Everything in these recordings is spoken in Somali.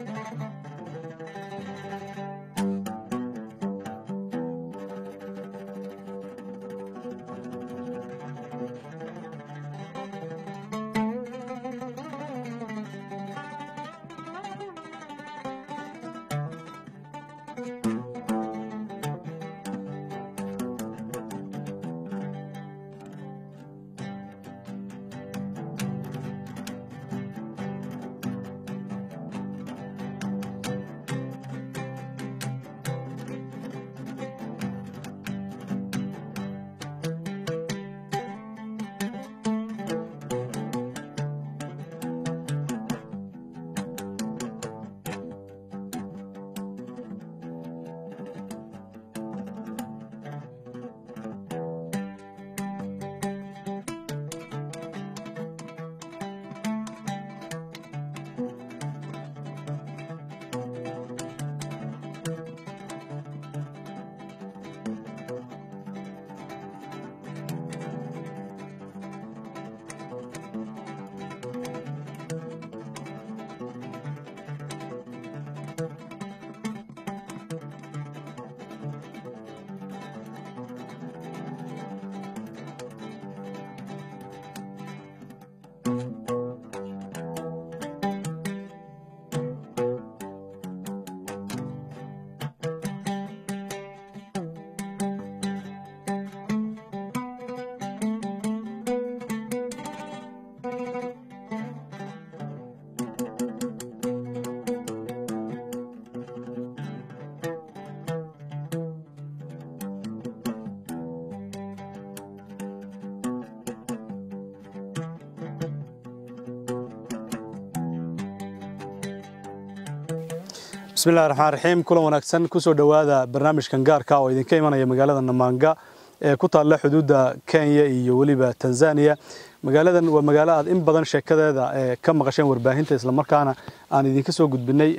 bismillahi raxmaan raxiim kulan wanaagsan kusoo dhowaada barnaamijkan gaarka oo idinka imanaya magaalada namaanga ee ku taalla xuduudda kenya iyo weliba tanzania magaaladan waa magaalo aad in badan sheekadeeda ee ka maqasheen warbaahinta islamarkaana aan idinka soo gudbinay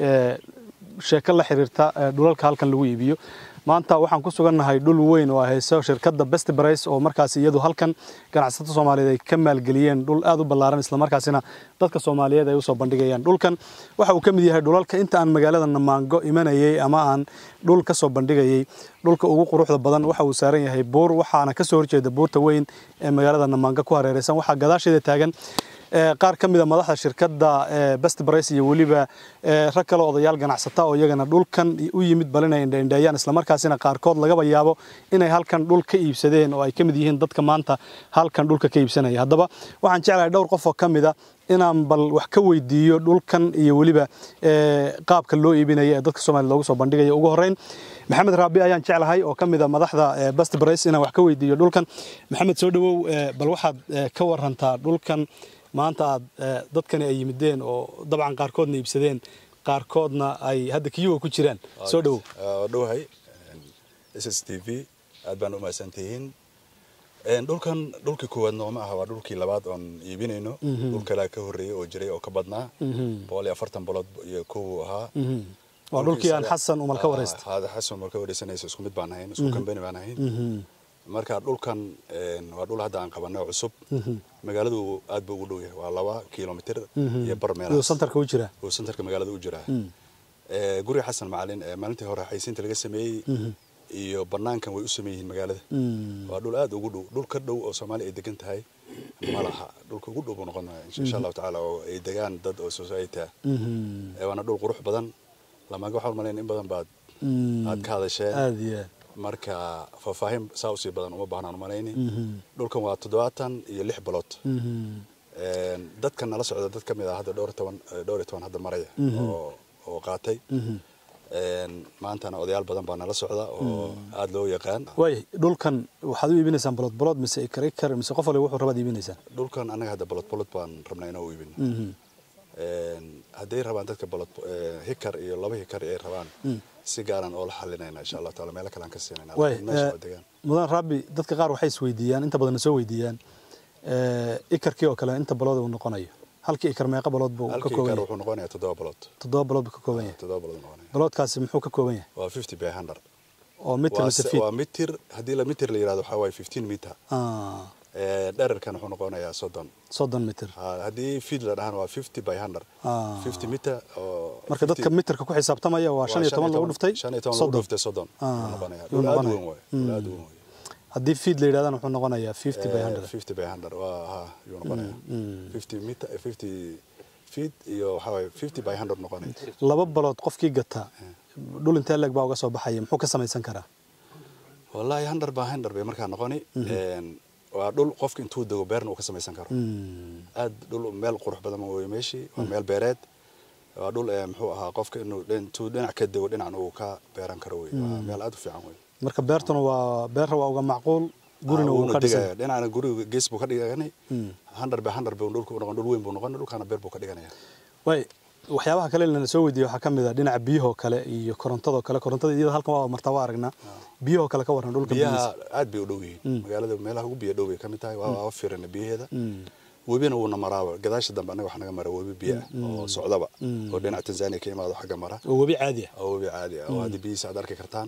sheeko la xiriirta dhulalka halkan lagu iibiyo maanta waxaan ku sugannahay dhul weyn oo hayso shirkadda best brice oo markaas iyadu halkan ganacsato soomaaliyeed ay ka maalgeliyeen dhul aad u ballaaran islamarkaasina dadka soomaaliyeed ay usoo bandhigayaan dhulkan waxa uu ka mid yahay dhulalka inta aan magaalada namaango imanayay ama aan dhul ka soo bandhigayay dhulka ugu quruxda badan waxa uu saaran yahay buur waxaana kasoo horjeeda buurta weyn ee magaalada namaanga ku hareereysan waxaa gadaasheeda taagan qaar ka mida madaxda shirkadda best brice iyo weliba rag kale odayaal ganacsata oo iyagana dhulkan u yimid bal inay indhaindheeyaan islamarkaasina qaarkood lagaba yaabo inay halkan dhul ka iibsadeen oo ay ka mid yihiin dadka maanta halkan dhulka ka iibsanaya haddaba waxaan jeclahay dhowr qof oo ka mida inaan bal wax ka weydiiyo dhulkan iyo weliba qaabka loo iibinaya ee dadka soomaliya loogu soo bandhigaya ugu horreyn maxamed raabi ayaan jeclahay oo ka mida madaxda best brice inaan wax ka weydiiyo dhulkan maxamed soo dhowow bal waxaad ka warantaa dhulkan maanta aad dadkani ay yimideen oo dabcan qaarkoodna iibsadeen qaarkoodna ay hadda kiyuga ku jiraan soo dhowow dhowahay s s t v aad baan u mahadsantihiin dhulkan dhulkii koowaad nooma aha waa dhulkii labaad oon iibinayno dhul kalea ka horreeyey oo jiray oo ka badnaa boqol iyo afartan bolood iyo kow ahaa waa dhulkii aan xasan umal ka wareystay xasan umal ka wareysanaysa isku mid baan ahayn isku kambani baan ahayn marka dhulkan waa dhul hadda aan qabanay cusub magaaladu aad buu ugu dhow yahay waa laba kilomitr iyo bar meel santarka u jira uu santarka magaalada u jiraa guriga xasan macalin maalintii hore xaysiinta laga sameeyey iyo banaankan way u sameey yihiin magaalada waa dhul aad ugu dhow dhul ka dhow oo soomaaliya ay degan tahay ma laha dhulka ugu dhow buu noqonaya insha allahu tacaala oo ay degaan dad oo society ah waana dhul qurux badan lamaga waxaan malayn in badan baad aad ka hadasheen aad iyo aad marka faahfaahin saa usii badan uma baahnaan malayni dhulkan waa toddobaatan iyo lix bilood dadkan nala socda dad ka mid ah hadda dhowr toban dhowr iyo toban hadda maraya oo oo qaatay maantana odayaal badan baa nala socda oo aada loo yaqaan waay dhulkan waxaad u iibinaysaan bolod bolod mise ikar ikar mise qof waliba wuxuu rabaad iibinaysaan dhulkan annaga hadda bolod bolod baan rabnaa inaan u iibino hadday rabaan dadka bolod hikar iyo laba hikar ay rabaan si gaaran oo la xalinayna insha allah taala meelo kale aan ka siinayna mudan rabbi dadka qaar waxay isweydiiyaan inta badanna soo weydiiyaan ikarkii oo kale inta balood uu noqonayo halkii ikar meeqa balood buu ka kooban yahay wuxuu noqonayaa toddoba balood toddoba balood buu ka kooban yahay toddoba balood noqonaya baloodkaasi muxuu ka kooban yahay waa fifty by hundred oo mitir mise feet waa mitir haddii la mitir la yirahdo waxaa waaye fifteen meter dherarkan wuxuu noqonayaa soddon soddon mitir haddii feet la dhahan waa fifty by hundred fifty meter oo marka dadka mitirka ku xisaabtamaya waa shan iyo toban lagu dhuftay shan iyo toban lagu soddon dhuftay soddon Ah, ayuu noqonaya yuu dhul aad u noqonaya. weyn waaye dhul aad u weyn waaye haddii feed la yidhahdana wuxuu noqonayaa fifty by hundred fifty by hundred waa ha yuu noqonaya fifty meter fifty feet iyo waxaa waaye fifty by hundred noqonaya laba balood qofkii gataa dhul intee leeg baa uga soo baxaya muxuu ka samaysan karaa wallaahi hundred by hundred bay markaa noqoni Een, waa dhul qofka intuu dego beerna uu ka samaysan karo aad dhul meel qurux badan wey meeshii waa meel beereed waa dhul ee, muxuu ahaa qofka inuu dhin- intuu dhinac ka dego dhinacan uu ka beeran karo wey waa meel aad u fiican wey marka beertuna waa beerra waa uga macquul gurina Ah, wuu wuuna ka degaya. dhisan dhinacana guriga gees buu ka dhigani hundred by hundred buu dhulka u noqon dhul weyn buu noqon dhulkana beer buu ka dhiganaya way waxyaabaha kale lana soo weydiiye waxaa ka mid a dhinaca biyahoo kale iyo korontadoo kale korontada iyada halkan waa martaa waa aragnaa biyahoo kale ka waran dhulka biyaha biyihiisa aad bay u dhow yihiin magaalada meelaha ugu biyo dhow bay ka mid tahay waa waa firana biyaheeda webina wuuna maraaba gadaasha dambe anaga wax naga mara webi biyo ah oo socdaba oo dhinaca tanzania ka imaado xagga mara oo webi caadi ah oo webi caadi ah oo haddii biyihiisa aad arki kartaan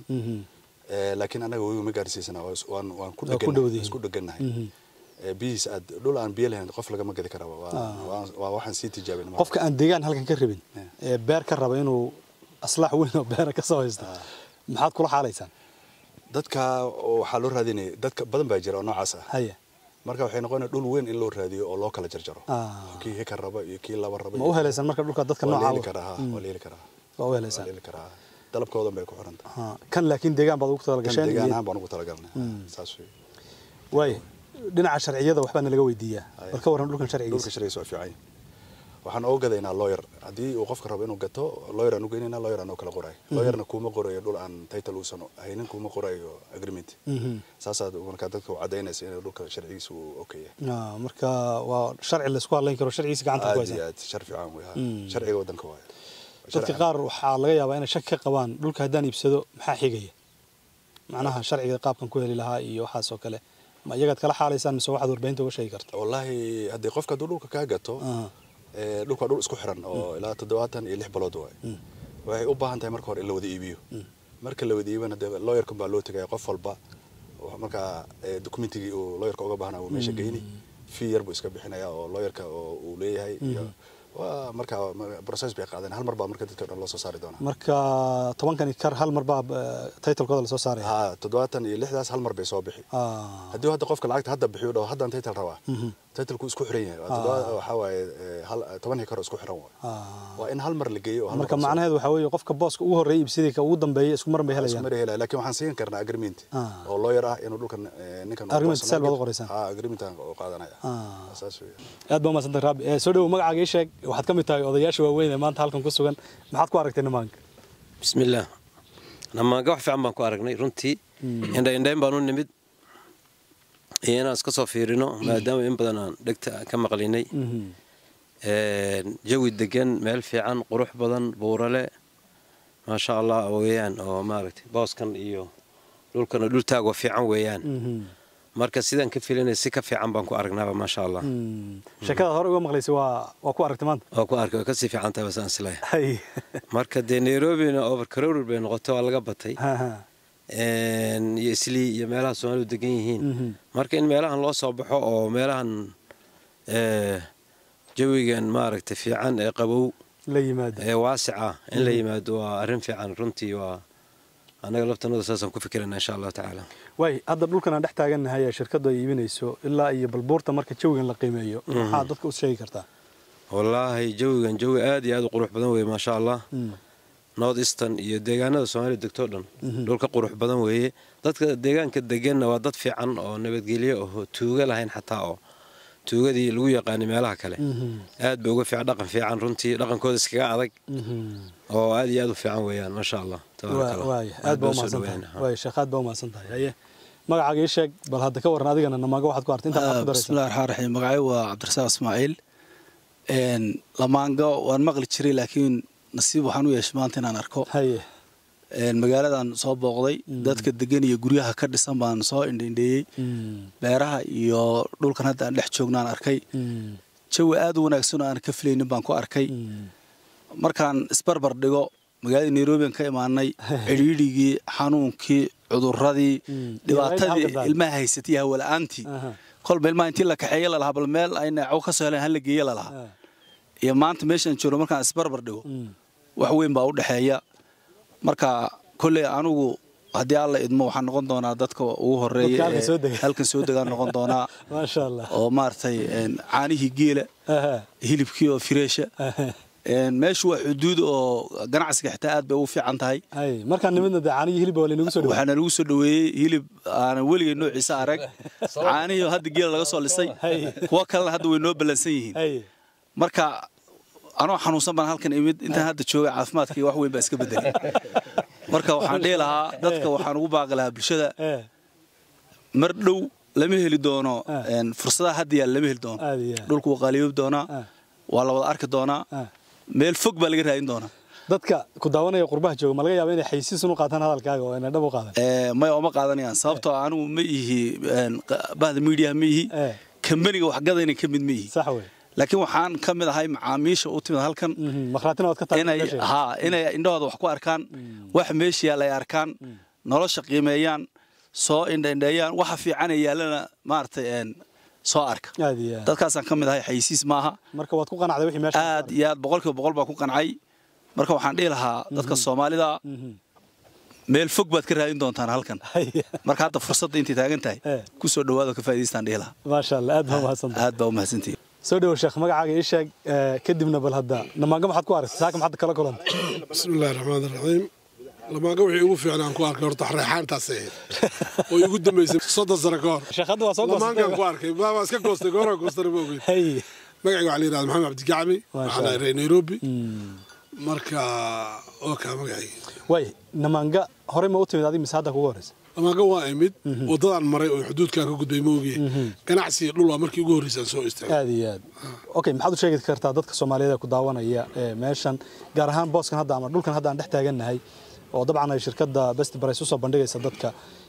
Eh, laakiin anaga webi ma gaarsiisana waa- waan waan ku Waa ku dhegannahay dhowdihiin. isku dhegannahay Eh, biyihiisa aad dhul aan biyo lahayn qof lagama gadi karaba waa waa- waa waxaan sii tijaabin qofka aan deegaan halkan ka rabin ee beer ka raba inuu aslaax weyn oo beera ka soo haysto maxaad kula xaalaysaan dadka waxaa loo raadinaya dadka badan baa jira oo noocaas ah haya marka waxay noqonaya dhul weyn in loo raadiyo oo loo kala jarjaro Ah. kii hekar raba iyo kii laba raba ma u helaysaan marka dhulka dadka waa la heli nooca karaa ha, waa la heli karaa waa u waa helaysaan la heli karaa dalabkoodan bay ku xiran tahay Ha, kan laakiin deegaan baad ugu tala kan gasheen deegaan iyo- ahaan baan ugu talagalnay saas wey waay dhinaca sharciyada waxbaa nalaga weydiiyaa Haya. bal ka warran dhulkan dhulka sharcigiisa sharcigiisa waa fiican yahay. waxaan oga gadaynaa lawyer haddii uu qofka rabo inuu gato lawyer aan u geynayna lawyer aan oo kala qorayo lawyerna kuuma qorayo dhul aan title uusan haynin kuuma qorayo agreement saasaad markaa dadka u cadaynaysa inuu dhulka sharcigiisa uu okay yahay Ah, marka waa sharci laysku hadlayn karo sharcigiisa gacanta ku aad haysan iyo aad shar fiican wey ha. sharciga waddanka waayo dadka qaar waxaa laga yaabaa inay shaki ka qabaan dhulka haddaan iibsado maxaa xigaya macnaha sharciga qaabkan ku heli lahaa iyo waxaas oo kale ma iyagaad kala xaalaysaan mise waxaad warbaahinta uga sheegi karta wallaahi haddii qofka hadduu dhulka kaa gato Ah. ee, dhulka waa dhul isku xiran oo ilaa toddobaatan iyo lix bilood waayo waxay u baahan tahay marka hore in la wada iibiyo marka la wada iibana dee lawyerkan baa loo tegaya qof walba oo markaa ee, documentigii uu lawyerka uga baahnaa uu meesha geyni fee yar buu iska bixinaya oo lawyerka oo uu leeyahay iyo waa markaa ma- process bay qaadeen hal mar baa marka dadka o dhan loo soo saari doonaa marka tobankani kar hal mar baa eh, titlekooda lasoo saaraya ha toddobaatan iyo lixdaas hal mar bay soo bixi Ah, haddii hadda qofka lacagta hadda bixiyo dhaho haddaan title rabaa titleku isku xiran yahay Waa toddoba- waxaa waaye ee, hal- toban hekar oo isku xiran waay ah. waa in hal mar la geeyo oo hal marka mar la soo- macnaheedu waxaa weeye qofka booska ugu horreeyay ibsidii ka ugu dambeeyay isku mar bay isku helayaan mari helaya laakiin waxaan siin karnaa agreement Ah. oo lawyer ah inuu dhulkan eh, ninkan uu Agreement boos sale baad u nagel- qoraysaan? ah agreement aan u qaadanaya Ah. saas weeye aad baa umadsantay raabi Eh, soo dhowo magacaaga ii sheeg waxaad ka mid tahay odayaasha waaweyn ee maanta halkan ku sugan maxaad ku aragtay nimaanka bismillaah namaanga wax fiican baan ku aragnay runtii indha indhayn baan u nimid iyo inaan iska soo fiirino maadaama in badan aan dhegta ka maqlinay Een, jawi degan meel fiican qurux badan buurale maasha allah weeyaan oo maaragtay booskan iyo dhulkana dhul taagoo fiican weeyaan marka sidaan ka filinay si ka fiican baan ku aragnaaba maasha allah sheekadaad hore uga maqlaysay waa waa ku aragtay maanta waa ku arkay way kasii fiican tahay basaan islahay hay marka dee nairobina overcrowded bay noqotay waa laga batay Ha, ha. Een, iyo islii iyo meelaha soomaalidu degan yihiin Mhm. marka in meelahan loo soo baxo oo meelahan ee, jawigan maaragtay fiican ee qabow la yimaada ee waasica in la yimaado waa arrin fiican runtii waa annaga laftanada saasaan ku fikirana insha allahu tacaala waay hadda dhulkan aan dhex taagannahay ee shirkaddu ay iibinayso ilaa iyo balbuurta marka jawigan la qiimeeyo maxaad dadka u sheegi kartaa wallaahi jawigan jawi aad iyo aad u qurux badan weeye maasha allah north eastern iyo deegaanada soomaaliya degtoo dhan dhulka qurux badan weeye dadka deegaanka deganna waa dad fiican oo nabadgelyo oo tuuga lahayn xataa oo tuugadii lagu yaqaanay meelaha kale aad bay uga fiican dhaqan fiican runtii dhaqankooda iskaga adag oo aad iyo aad u fiican weeyaan maasha allah tabaaraka Allah. waay aad baa baan usoo umahadsan tahay dhaweynaa. waay sheekh aad baa umahadsan tahay haye magacaaga ii sheeg bal hadda ka warran adigana namaaga waxaad ku artay intaad ku daraysan bismillahi raxmaan raxiim magacay waa cabdirasaaq ismaaciil Een, lamaanga waan maqli jiray laakiin nasiib waxaan u yeeshay maanta inaan arko haye Een, magaaladan soo booqday dadka degan iyo guryaha ka dhisan baan soo indhaindheeyey beeraha iyo dhulkan hadda aan dhex joognaan arkay jawi aad u wanaagsan oo aan ka filaynin baan ku arkay markaan isbarbar dhigo magaalada nairobi aan ka imaanay cidhiidhigii xanuunkii cuduradii dhibaatadii halka ilmaha haysatay hawala-aantii Aha. kolba ilmaha intii la kaxeeye lalahaa bal meel ay naaco ka soo heleen hala geeye lalahaa iyo maanta meeshaan joogno markaan isbarbar dhigo wax weyn baa u dhexeeya marka kolley anigu haddii alla idmo waxaan noqon doonaa dadka ugu horeeya Dadka halkan ee soo dega. halkan soo degaan noqon doonaa maasha allah oo maaragtay een, caanihii geela Aha, hilibkii oo fireesha aha. Een, meeshu waa xuduud oo ganacsiga xitaa aad bay ugu fiican tahay hay markaan nimidna dee caanihii hilibba waa laynagu soo dhawaa waxaana lagu soo dhoweeyey hilib aanan weligay noociisa arag caanihii hadda geela laga soo lisay Hay. kuwo kalena hadda way noo ballansan yihiin hay marka anoo xanuunsan baan halkan imid intaan hadda joogay caafimaadkii wax weyn baa iska bedelay marka waxaan dhihi lahaa dadka waxaan ugu baaqi lahaa bulshada ee mar dhow lama heli doono Ah. een, fursadaha hadda yaal lama heli doono Aad iyo aad. dhulku wuu qaaliyoobi doonaa Ah. waa la wada arki doonaa Ah. meel fog baa laga raadin doonaa dadka ku daawanaya qurbaha jooga ma laga yaaba inay xaysiisun u qaataan hadalkaaga oo ayna dhab u qaadan Ee, maya oma qaadanayaan sababtoo ah anigu ma ihi een, qa- bahda miidiyaha ma ihi Eh. kambaniga waxgadayna ka mid ma ihi sax wey laakiin waxaan ka mid ahay macaamiisha u timid halkan Mhm, makhraatina waad ka tahay inay meesha. haa inay indhahooda wax ku arkaan wax meesha yaalla ay arkaan nolosha qiimeeyaan soo indhaindheeyaan waxa fiican ee yaallana maaragtay een, soo arka aad iyo aad dadkaasaan ka mid ahay xayisiis maaha marka waad ku qanacday wixii meesha aad iyo aad boqolkiiba boqol baa ku qancay marka waxaan dhihi lahaa dadka soomaalida meel fog baad ka raadin doontaan halkan Hay. marka hadda fursadda intay taagan tahay Eh. ku soo dhowaada ka faa'idaystaan dhihi lahaa maasha allah aad baa mahadsantahay aad baa u mahadsantihi soo dhawo sheekh magacaaga ii sheeg ee, kadibna bal hadda namaanga maxaad ku aragtay saaka maxaad kala kulantay بسم الله الرحمن الرحيم لما قوي ugu fiicnaan ku arkay horta reexaantaas ahayd oo igu dambeysay soddon sano ka hor sheekh hadda waa soo lamaankan ku goostay arkay baa iska goostay goora goostay ma ogeyn hay magacayga waxaa la yidhahda maxamed cabdigacmi Masha waxaan Allah. ahay nairobi marka oo kaa magacayga way namaanga horey ma u timid adiga mise hadda kugu horeysa lamaanka waa imid wadadaan maray oo xuduudkan ka gudbay ma ogiye ganacsi iyo dhul waa markii ugu horreysaan soo istaagay aad iyo aad okay maxaad u sheegi kartaa dadka soomaaliyeed ee ku daawanaya ee meeshan gaar ahaan booskan hadda ama dhulkan hadda aan dhex taagannahay oo dabcan ay shirkadda best price usoo bandhigaysa dadka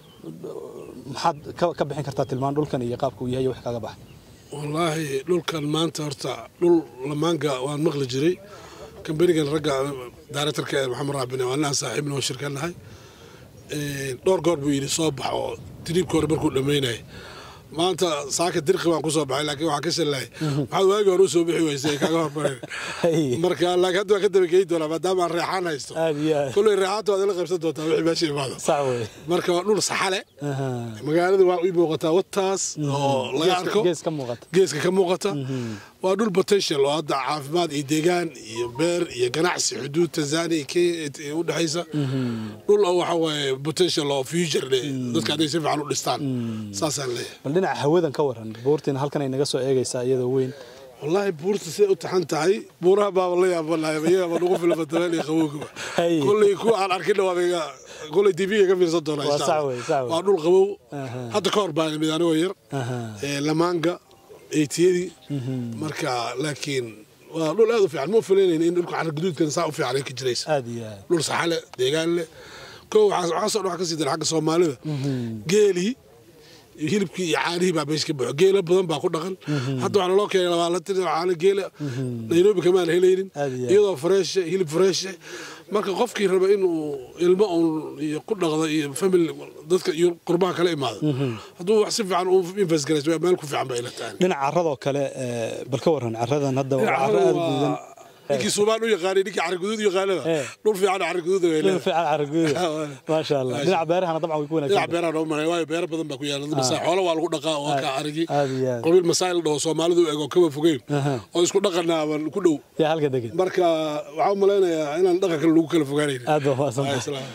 maxaad ka ka bixin kartaa tilmaan dhulkan iyo qaabka uu yahay iyo wax kaga baxa wallaahi dhulkan maanta horta dhul lamaanka waan maqli jiray kambanigan ragga daaretarka ee maxamed raabine waa ninaan saaxiibna oo shirkanahay dhowr goor buu yidhi soo bax oo tiriibka hore markuu dhammaynayay maanta saaka dirqi baan kusoo baxay laakiin waxaan ka shallahay maxaad waagi hore usoo bixi weysay kaaga hormareen Hey. marka laakiin hadda waan ka dabageyi doonaa maadaama aan reexaan haysto aad iyo aad kolley reexaanta waad ila qaybsan doontaa wixii meesha imaado sax wey marka waa dhul saxale Aha. magaalada waa ii muuqataa wataas oo laga Geeska- arko gees ka muuqata geeska ka muuqata waa dhul potential oo hadda caafimaad iyo deegaan iyo beer iyo ganacsi xuduud tanzania iyo kenya u dhexaysa dhul oo waxa waaye potential oo future leh dadka hadday si fiican u dhistaan saasaan leeyahay bal dhinaca hawadan ka waran buurtiina halkan ay naga soo eegaysaa iyadoo weyn wallaahi buurta siday u taxan tahay buuraha baaba la yaabanahay iyaga ba nagu filan batabeel iyo qabowgaba Hay. kolley kuwa aan arkin waa iga kolley tv-ga ka fiirsan doonaa Waa insha sax Allah. wey, sax wey. waa dhul qabow Aha. hadda ka hor baan imid anigoo yar Aha. ee, lamaanga eytiyadii marka laakiin waa dhul aad u fiican ma filaynayn in dhulka carra guduudkan saa u fiican ay ka jiraysa aad iyo aad dhul saxale deegaan leh ko waxaa waxaa soo dhan ka sii dara xagga soomaalida geelii iyo hilibkii iyo caanihii baa meesha ka buuxo geela badan baa ku dhaqan hadda waxaa loo keenay labaalatin caano geela nairobi kamaan helaynin Aad iyo aad. iyadoo freeshe hilib freeshe marka qofkii raba inuu ilmo uun iyo ku dhaqdo iyo family dadka iyo qurbaha kala imaado hadduu wax si fiican u invest garayso waa meel ku fiican baa ila tahay dhinaca carradoo kale ee, bal ka waran carradan hadda waa carro aad u guudan ninkii suubaan u yaqaanay ninkii carri guduud u yaqaanada Eh. dhul fiican carri guduud way dhul leedahay fiican carro guuda Ah, waa. maasha allah Maasha. dhinaca beerahana dabcan way ku dhinaca wanaagsan beeraha noo maray waayo beero badan baa ku yaala masaa xoolo waa lagu dhaqaa oo ka arigi aad iyo aad. qabiil masaa'il dhaho soomaalidu u eg oo kaba fogeyn Aha. oo isku dhaqanaaban ku dhow yaa halka degan marka waxaa u malaynayaa inaan dhaqan kale lagu kala fogaanayn aad baa mahadsantahay islaam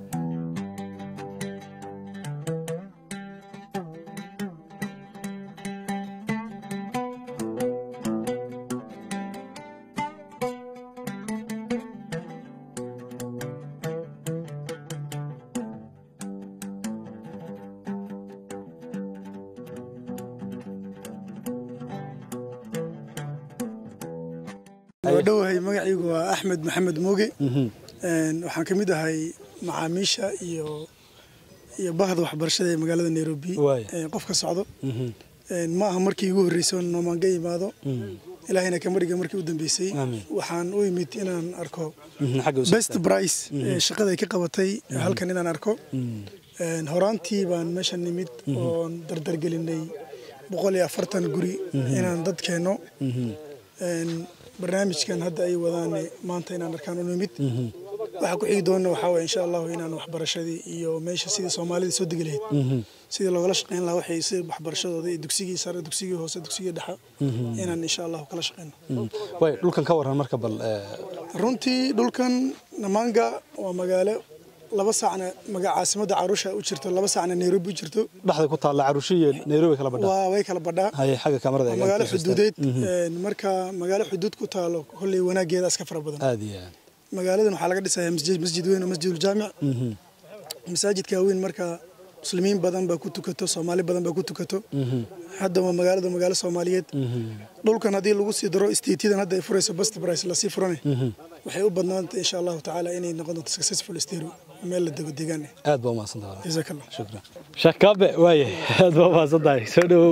waa dhowahay magacaygu waa axmed maxamed mooge Een, waxaan ka mid ahay macaamiisha iyo iyo bahda waxbarashada ee magaalada nairobi Waay. ee qof ka socdo Een, ma aha markii igu horreysay oo noomaanga imaado ilaahayna kama dhiga markii u dambeysay Amiin. waxaan u imid inaan arko Mhm, xagga u best price ee shaqada ay ka qabatay halkan inaan arko Een, horaantii baan meeshan nimid oon dardargelinay boqol iyo afartan guri inaan dad keenno Een, barnaamijkan hadda ay wadaan maanta inaan arkaan u nimid waxa ku xigi doona waxaa waye insha allahu inaan waxbarashadii iyo meesha sidii soomaalida soo degi lahayd sidii loogala shaqeyn lahaa waxay si waxbarashadooda iyo dugsigii sare dugsigii hoose dugsigii dhexe inaan insha allahu kala shaqeyno way dhulkan ka waran marka bal ee, runtii dhulkan namanga waa magaalo laba saacna maga caasimadda carusha u jirto laba saacna nairobi u jirto dhexda ku taalla carushi iyo nairobi kala badhaa waa way kala badhaa haye xagga kamarada waa eega magaalo inta xuduudeed een, marka magaalo xuduud ku taalo kolley wanaageeda iska fara badan aad iyo aad magaaladan waxaa laga dhisayaa masjid masjid weyn oo masjiduljaamic masaajidka weyn marka muslimiin badan baa ku tukato soomaali badan baa ku tukato hadda waa magaalada magaalo soomaaliyeed dhulkan haddii lagu sii daro istiitidan hadda ay furayso best price lasii furane waxay u badnaanta insha allahu tacaala inay noqon doonto successful stereo meel la dego deegaan aad baa umahadsantahay jazakallah shukran sheekh kaabe waaye aad baa umahadsantahay soo dhawow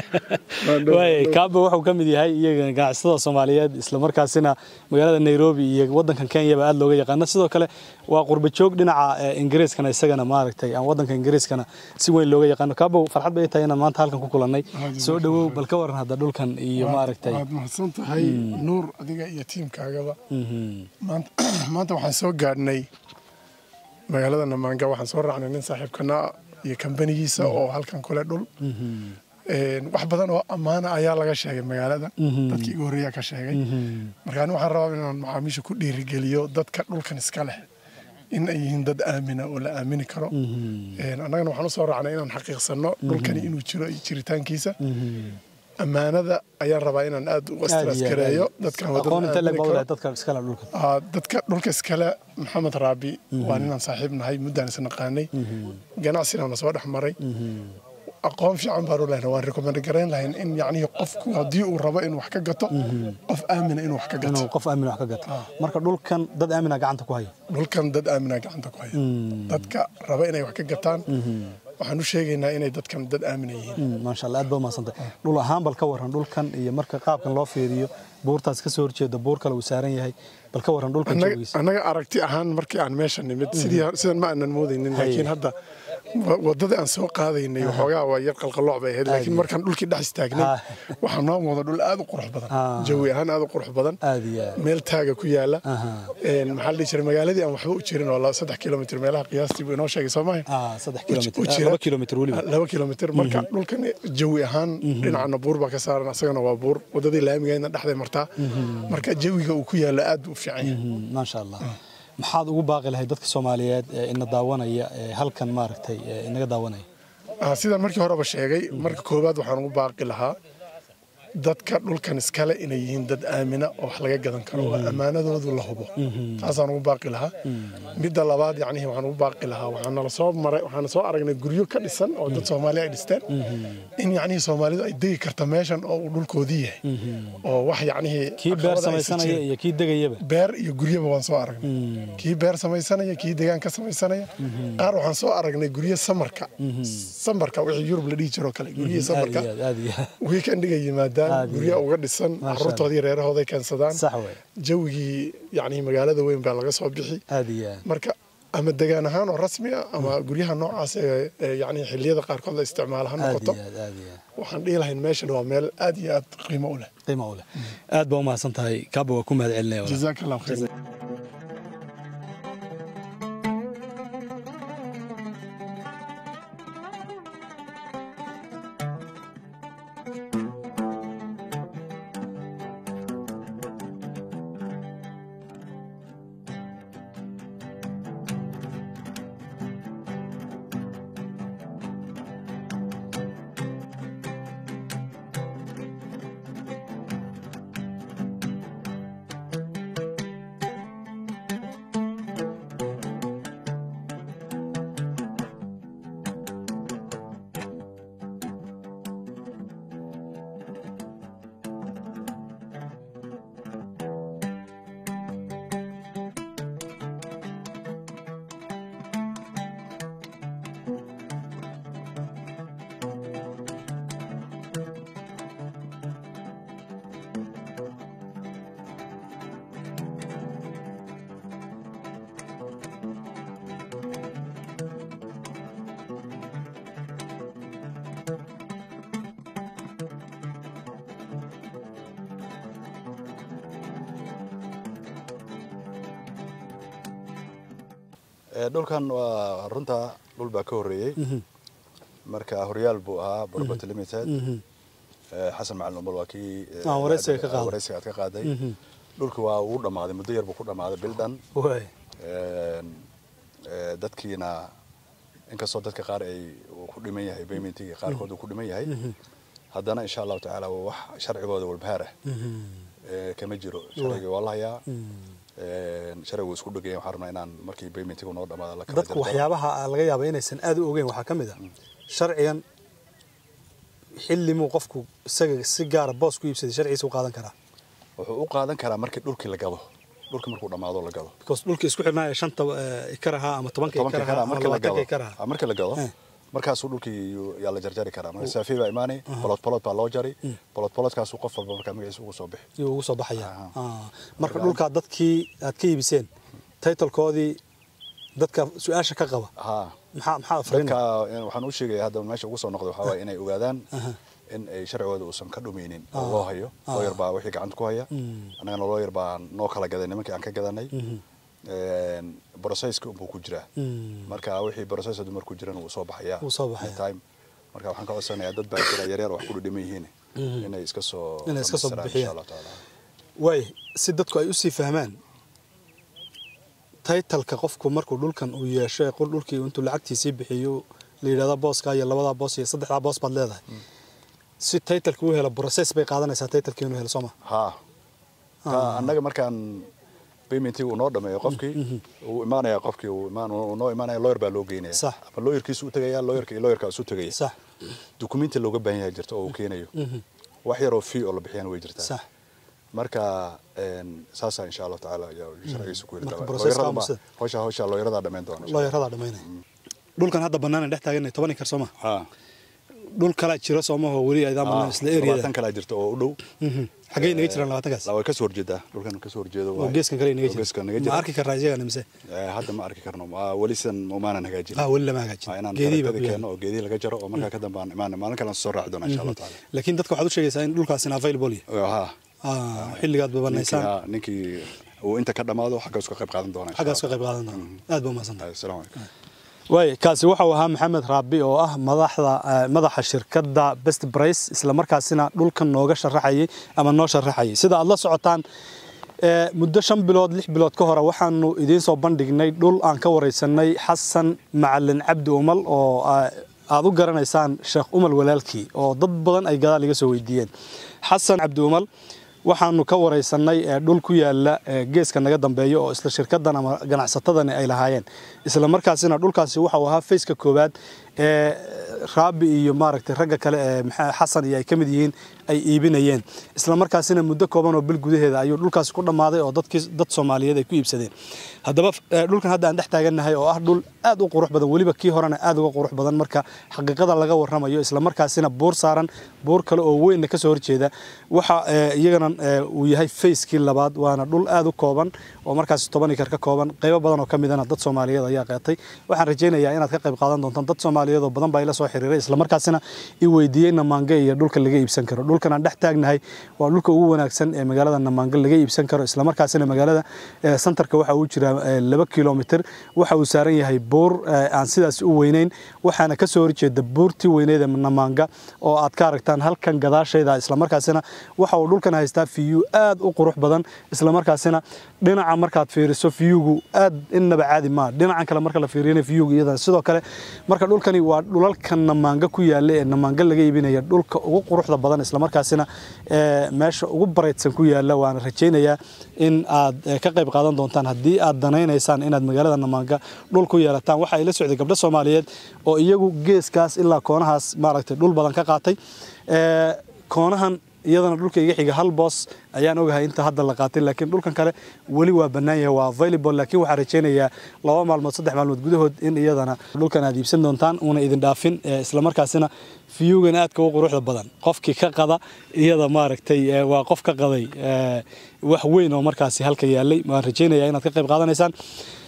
waaye kaabe wuxuu ka mid yahay iyaga ganacsatada soomaaliyeed islamarkaasina magaalada nairobi iyo wadankan kenyaba aad looga yaqaano sidoo kale waa qurba joog dhinaca ee, ingiriiskana isagana maaragtay aan wadanka ingiriiskana si weyn looga yaqaano kaabow farxad bay tahay inaan maanta halkan ku kulannay soo dhawow bal ka waran hadda dhulkan iyo maaragtay waad mahadsan tahay nuur adiga iyo tiimkaagaba maanta maanta waxaan soo gaadhnay magaalada namaanga waxaan soo raacnay nin saaxiibkana iyo kambanigiisa oo halkan kule dhul Een, wax badan oo ammaana ayaa laga sheegay magaalada dadkii igu horreeyaa ka sheegay marka ani waxaan rabaa inaan macaamiisha ku dhiirigeliyo dadka dhulkan iska leh in ay yihiin dad aamina oo la aamini karo Een, annagana waxaan u soo raacnay inaan xaqiiqsano dhulkani inuu jiro iyo jiritaankiisa ammaanada ayaan rabaa inaan aad u astraskareeyo dadkan waa dad aqoon inta aamini leeg karo. baa dadka iskala dhulka Aa, dadka dhulka iskale maxamed raabi waa ninaan saaxiib nahay muddaan is naqaanay ganacsinana soo dhex maray aqoon fiican baan u lehna waan recommend garayn lahayn in yacnihii qofku haddii uu rabo inuu wax ka gato qof aamina inuu wax ka gato inuu qof aamin wax ka gato marka dhulkan dad aamina gacanta ku haya dhulkan dad aamina gacanta ku haya dadka raba inay wax ka gataan waxaan u sheegaynaa inay dadkan dad aamina yihiin maasha allah aad baa umahadsantay dhul ahaan bal ka waran dhulkan iyo marka qaabkan loo fiiriyo buurtaas ka soo horjeeda buur kale uu saaran yahay bal ka waran dhulkan Annaga- joogiisa annaga aragti ahaan markii aan meesha nimid sidii sidan ma aanan moodaynin laakiin hadda wa- wadada aan soo qaadaynay waxoogaa waa yar qalqalooc bay ahayd laakiin markaan dhulkii dhex istaagnay Ah. waxaa noo muuqda dhul aad u qurux badan Ah. jawi ahaan aad u qurux badan aad iyo aad meel taaga ku yaala Aha. Een, maxaa la dhihi jiray magaaladii aan waxba u jirin oo la- saddex kilomitr meelaha qiyaastii buu inoo sheegay soo maaha ah saddex u kilomitr jira- laba kilomitr weliba laba kilomitr marka dhulkan jawi ahaan dhinacana buur baa ka saaran asagana waa buur wadadii laamigeedna dhexday martaa marka jawiga uu ku yaalo aad buu u fiican yahay Mhm, maasha allah maxaad ugu baaqi lahayd dadka soomaaliyeed ee ina daawanaya ee halkan maaragtay ee inaga daawanaya Ah, sidaan markii horeba sheegay marka koowaad waxaan ugu baaqi lahaa dadka dhulkan iskale inay yihiin dad aamina oo wax laga gadan karo oo ammaanadoodu la hubo taasaan ugu baaqi lahaa midda labaad yacnihi waxaan ugu baaqi lahaa waxaana soo maray waxaana soo aragnay guryo ka dhisan oo dad soomaali ay dhisteen in yacnihii soomaalidu ay degi karta meeshan oo uu dhulkoodii yahay oo wax yacnihii kii beer caqabada aysan samaysanaya jirin. iyo kii degayaba beer iyo guryaba waan soo aragnay kii beer samaysanaya kii degaan ka samaysanaya qaar waxaan soo aragnay guryo samarka samarka wixii yurub la dhihi jiroo kale guryihii aad samarka iyo aad aad iyo aad weekendiga yimaadaan Aad iyo guryo aad. uga dhisan Masha Allah. caruurtoodii reerahooday keensadaan sax wey jawigii yacni magaalada weyn baa laga soo bixi aad iyo aad marka ama degaan ahaan oo rasmi ah ama guryaha noocaas ee ee yacni xilliyada qaarkood la isticmaalo ha aad noqoto iyo aad aad iyo aad waxaan dhihi lahayn meeshan waa meel aad iyo aad qiimo u leh qiimo u leh aad baa umahadsan tahay kaaba waa ku mahad celinaya walaal. jazaaka allahu khayr Eh, dhulkan waa runta dhul baa ka horreeyey marka horyaal buu ahaa property limited Eh, xasan macalin umar waa kii eh, Ah, wareysiga ka qaaday. wareysiga aad ka qaaday dhulki waa uu dhammaaday muddo yar buu ku dhammaaday bil dhan waay Een, eh, dadkiina inkastoo dadka qaar ay uu ku dhiman yahay paymentigii qaarkood uu ku dhiman yahay haddana insha allahu tacaala waa wax sharcigooda walbahaar ah Eh, kama jiro sharcigii waa la hayaa Een, sharcigu isku dhegaya waxaan rabnaa inaan markii paymentigu noo dhamaada la kala dadku jarjaro. waxyaabaha laga yaaba inaysan aad u ogeyn waxaa ka mid a sharcigan xillimuu qofku isaga si gaara boos ku iibsaday sharcigiisa u qaadan karaa wuxuu u qaadan karaa markii dhulkii la gado dhulkii markuu dhammaado la gado because dhulka isku xidhnaa ee shanta eh, ikar ahaa ama tobanka tobanka ikar kara ahaa ama markii la labaatanka gado ikar ahaa Ah, markii la gado Eh. markaasuu dhulkii yuu- yaa la jarjari karaa marka saafiy baa imaanay bolod bolod baa loo jari bolod bolodkaasuu qof walba markaa magaciisa ugu soo bixi yuu ugu soo baxaya Aha. Ah, marka dhulkaa dadkii aad ka iibiseen titlekoodii dadka su-aasha ka qaba haa maxaa maxaa afrina dadka eh, waxaan u sheegaya hadda meesha ugu soo noqday waxaa waaye inay ogaadaan in ay sharcigooda uusan ka dhumaynin oo loo hayo looyar baa wixii gacanta ku haya annagana looyar baa noo kala gaday nimankii aan ka gadanay brocesska unbuu ku jiraa marka wixii process dumar ku jiran wuu soo baxayaa Wuu soo baxayaa. time marka waxaan ka codsanayaa dad baa jira yaryar oo wax ku dhiman yihiin inay iska soo Inay iska soo dhammaystiraan bixiyaan. insha Allah taala waay si dadku ay usii fahmaan taytalka qofku markuu dhulkan uu yeesho ee qol dhulkii intuu lacagtiisii bixiyo la yidhahda booskaa iyo labadaa boos iyo saddexdaa boos baad leedahay si taytalka u helo process bay qaadanaysaa taytalkii inuu helo sooma haa ka annaga markaan paymentii uu noo dhameeyo qofkii uu imaanaya qofkii uu imaan uu noo imaanaya lawyer baa loo geynaya Sax. ama lawyerkiisu u tegaya lawyerka iyo lawyerka isu tegaya sax dukumenti looga baahan yahay jirta oo uu keenayo wax yar oo fee oo la bixiyana way jirtaa sax marka een, saasaa insha allahu tacaala ayaa sharcigiisa ku Marka yiri process qaamusada. howsha howsha looyaradaa dhammayn doona insha loo yaradaa dhammaynaya dhulkan hadda bannaan dhex taaganay toban ikar sooma Allah. dhul kalaa jira soomahoo weli aydaa Haa, bannaan isla haa, eriyada labaatan kalaa jirta oo u dhow xaggay naga jiraan labaatankaas waa ka soo horjeedaa dhulkan ka soo horjeedo oo waaye. geeskan kale naga Oo geeskan naga jira ma jira arki karraa iyagana mise Eh, hadda ma arki karno Waa weli sidan umaanan hagaajin ah weli lama Waa hagaajin inaan geedihii baa ku tarakada yaala keeno oo geedihii laga jaro oo markaa ka dambe aan imaana maalin kale aan soo raaci doona insha allah tacaala laakiin dadka waxaad u sheegaysaa in dhulkaasina available yahay haa Ah, xilligaad ninkii babanaysaan haa, ninkii uu inta ka dhammaado xaggaas ka qayb qaadan doona insha xaggaas ka Allah. qayb qaadan doona aad baa umahadsantahay Assalaamu calaykum waay kaasi waxau ahaa maxamed raabi oo ah madaxda eh, madaxa shirkadda best price isla markaasina dhulkan nooga sharaxayay ama noo sharaxayay sida aad la socotaan eh, muddo shan bilood lix bilood ka hore waxaanu idiin soo bandhignay dhul aan ka wareysanay xasan macalin cabdi umal oo ah, aad u garanaysaan sheekh umal walaalkii oo dad badan ay gadaal iga soo weydiiyeen xasan cabdi umal waxaanu ka wareysanay ee dhul ku yaala ee geeska naga dambeeya oo isla shirkadan ama ganacsatadani ay lahaayeen isla markaasina dhulkaasi waxau ahaa faceka koowaad ee raabi iyo maaragtay ragga kale ee maxaa- xasan iyo ay ka mid yihiin ay iibinayeen isla markaasina muddo kooban oo bil gudaheeda ayuu dhulkaasi ku dhammaaday oo dadkii dad soomaaliyeed ay ku iibsadeen haddaba eh, dhulkan hadda aan dhex taagannahay oo ah dhul aad u qurux badan weliba kii horena aad uga qurux badan marka xaqiiqada laga warramayo isla markaasina buur saaran buur kale oo weynna kasoo horjeeda waxa eh, iyagana eh, uu yahay facekii labaad waana dhul aad u kooban oo markaasi toban ikar ka kooban qaybo badan oo ka midana dad soomaaliyeed ayaa qeetay waxaan rajaynayaa inaad ka qayb qaadan doontaan dad soomaaliyeed oo badan baa ila soo xiriiray isla markaasina i weydiiyey namaange iyo dhulka laga iibsan karo dhulkan aan dhex taagnahay waa dhulka ugu wanaagsan ee magaalada namaange laga iibsan karo isla markaasina magaalada eh, santarka waxa uu jira eh, laba kilomitir waxa uu saaran yahay buur eh, aan sidaas u weyneyn waxaana ka soo horjeeda buurtii weyneed ee namaanga oo aad ka aragtaan halkan gadaashayda isla markaasina waxa uu dhulkan haystaa fiyu aad u qurux badan isla markaasina dhinaca markaad fiiriso fiyugu aad innaba caadi maa dhinacan kale marka la fiiriyana fiyugu iyadana sidoo kale marka dhulkani waa dhulalka namaanga ku yaala ee namaanga laga iibinaya dhulka ugu quruxda badan isla markaasina ee, meesha ugu bareydsan ku yaala waana rajaynayaa in aad eh, ka qayb qaadan doontaan haddii aad danaynaysaan inaad magaalada namaanga dhul ku yeelataan waxa ay la socday gabdho soomaaliyeed oo iyagu geeskaas ilaa koonahaas maaragtay dhul badan ka qaatay Ee, koonahan iyadana dhulka iga xiga hal boos ayaan ogahay inta hadda la qaatay laakiin dhulkan kale weli waa bannaan yahay waa available laakiin waxaan rajaynayaa laba maalmood saddex maalmood gudahood in iyadana dhulkan aad iibsan doontaan una idin dhaafin ee, isla markaasina fiyugan aadka u quruxda badan qofkii ka qada iyada maaragtay ee, waa qof ka qaday ee, wax weyn oo markaasi halka yaalay waan rajaynayaa inaad ka qayb qaadanaysaan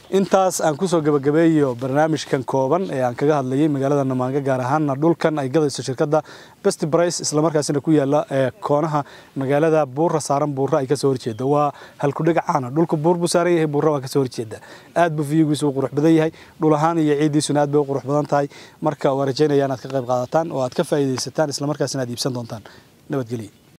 intaas aan kusoo gabagabeeyo barnaamijkan kooban ee aan kaga hadlayay magaalada namaanga gaar ahaanna dhulkan ay gadayso shirkadda best brice islamarkaasina ku yaala ee koonaha magaalada buura saaran buura ay kasoo horjeeda waa halkudhiga caana dhulka buur buu saaran yahay buura waa kasoo horjeeda aad buu fiyigiisu u qurux badan yahay dhul ahaan iyo ciiddiisuna aad bay u qurux badan tahay marka waa rajaynaya inaad ka qayb qaadataan oo aad ka faa'iidaysataan islamarkaasina aad iibsan doontaan nabadgelyo